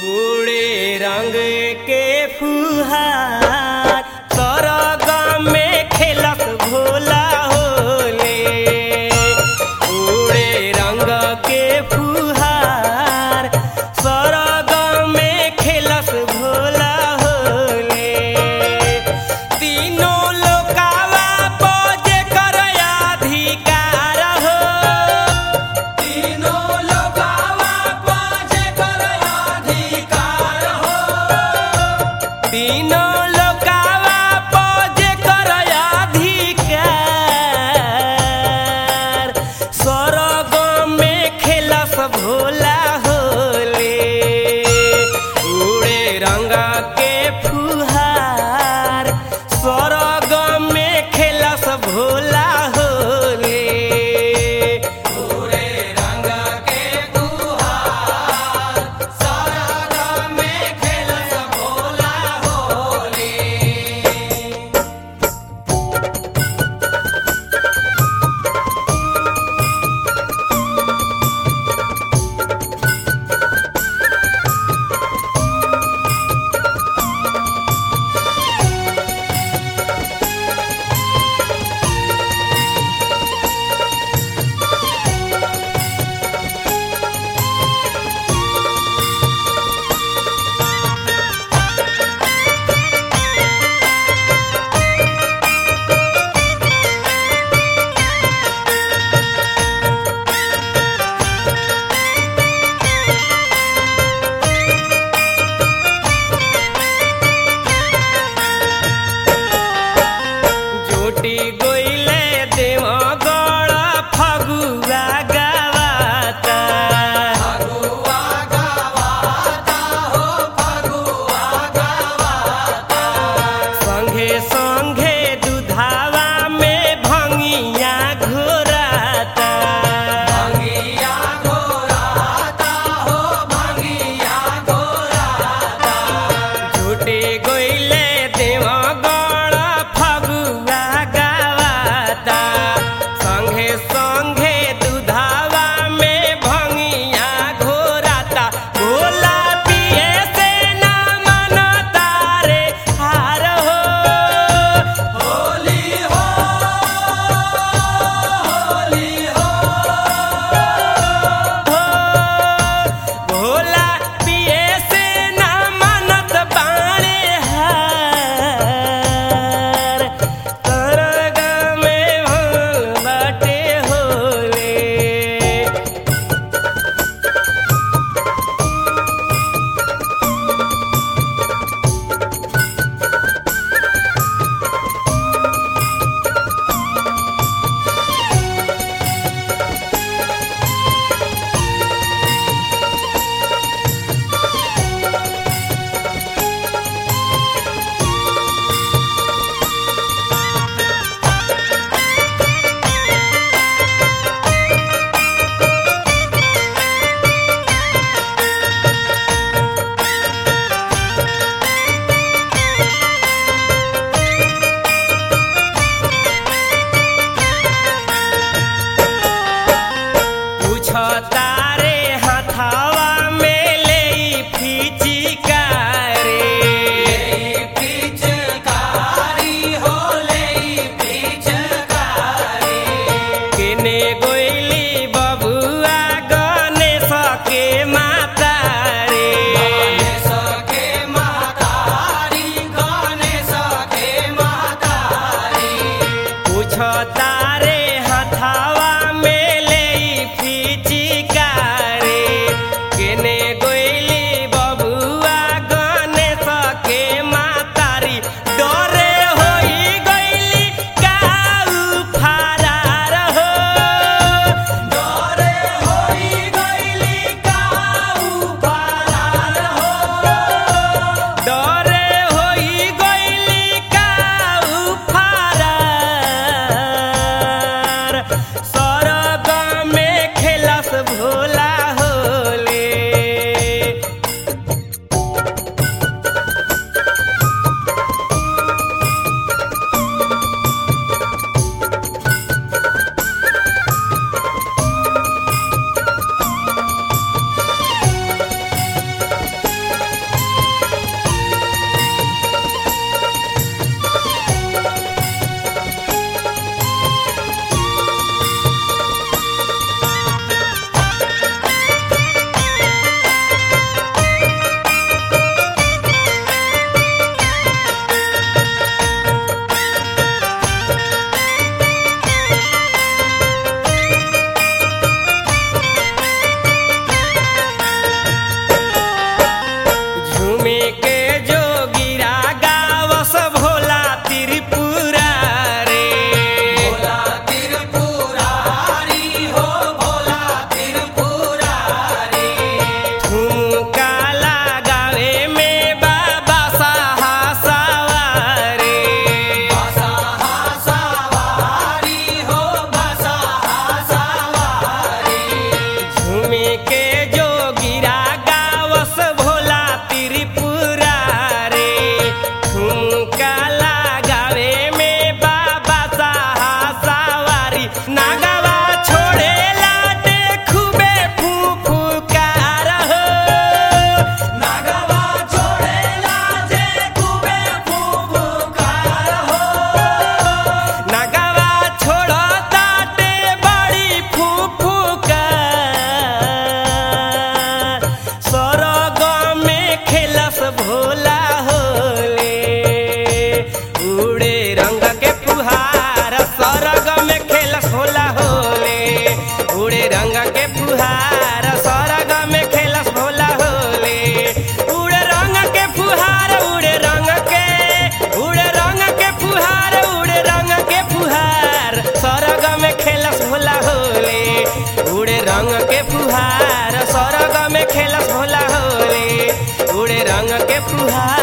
उड़े रंग के फुहार सरगम में खेलत भोला होले उड़े रंग के फुहार सरगम में खेलत भोला होले तीनों लोकावा बजे कर अधिकार हो तीनों लोकावा बजे कर अधिकार हो तीनों लोकावा बजे कर अधिकार स्वर्ग में खेलस भोला होले उड़े रंग के फुहार स्वर्ग में खेलस भोला होले उड़े रंग के फुहार स्वर्ग में खेलस भोला होले जोटी गोइले देव गण फगुआ गावाता फगुआ गावाता हो फगुआ गावाता संघे संघे दुधावा में भंगिया घोराता भंगिया घोराता हो भंगिया घोराता झूठे गोइले देव गण फगुआ गावाता संघे संघे दुधावा में भंगिया घोराता भोला पिए से ना मनता रे हार हो होली हो होली हो भोला पिए से ना मनत बाणे हार तरग में भोल बाटे होले पूछो तारे हथावा में ले फिचिकारे फिचकारी हो ले फिचकारी केने गोइली बबुआ गणेश के माता रे गणेश के मातारी गणेश के मातारी पूछो तारे हथावा में ले फिचिका उड़े रंग के फुहार सरग में खेलस भोला होले उड़े रंग के फुहार उड़े रंग के उड़े रंग के फुहार उड़े रंग के फुहार सरग में खेलस भोला होले उड़े रंग के फुहार सरग में खेलस भोला होले उड़े रंग के फुहार